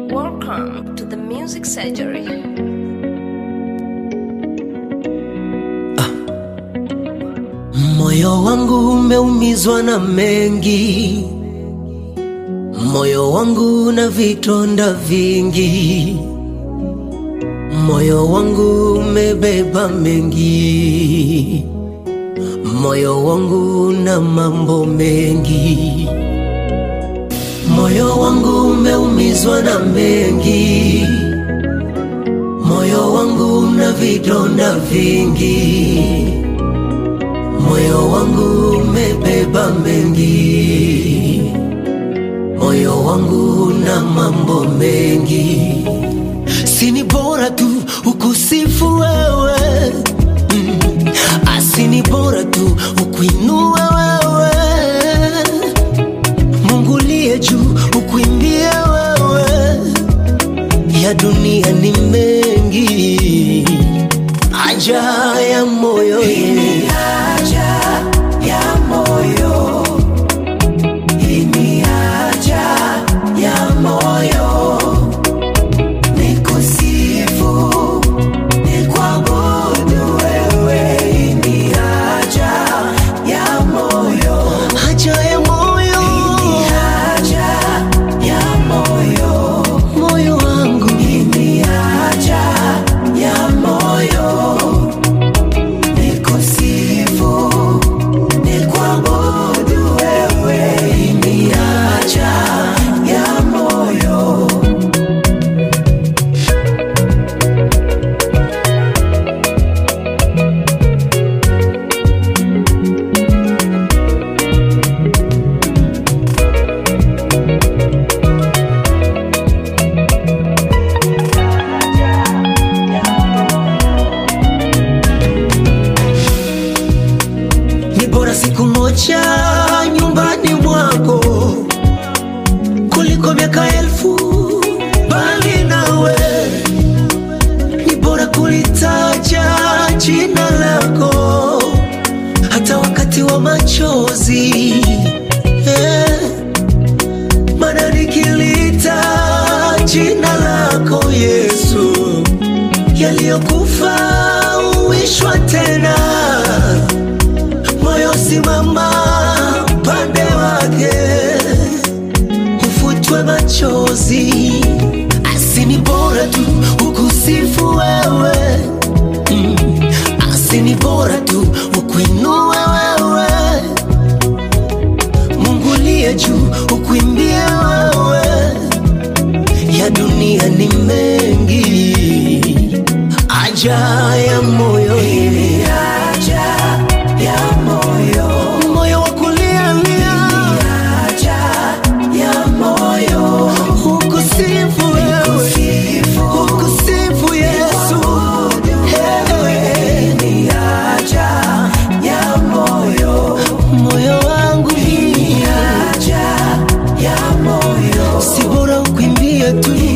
Welcome to the Music Surgery. Moyo wangu umeumizwa na mengi, moyo wangu na vitonda vingi, moyo wangu umebeba mengi, moyo wangu na mambo mengi, moyo wangu umeumizwa na mengi, moyo wangu na vidonda vingi moyo wangu umebeba mengi, moyo wangu na mambo mengi. Sini bora tu ukusifu wewe mm. Asini bora tu ukuinue wewe Mungu liye juu ukuimbie wewe, ya dunia ni mengi, haja ya moyo yenye haja ya moyo moyo wangu ni bora siku moja nyumbani mwako kuliko miaka elfu bali nawe. Ni bora kulitaja jina lako hata wakati wa machozi eh. Maana nikilita jina lako Yesu, yaliyokufa uishwa tena moyo simama pande wake, ufutwe machozi. Asini bora tu ukusifu wewe mm. Asini bora tu ukuinue wewe, Mungu liye juu ukuimbie wewe, ya dunia ni mengi, aja ya moyo ile moyo wa kulialia ukusifu wewe ukusifu Yesu Hey. moyo wangu si bora ukwimbie tu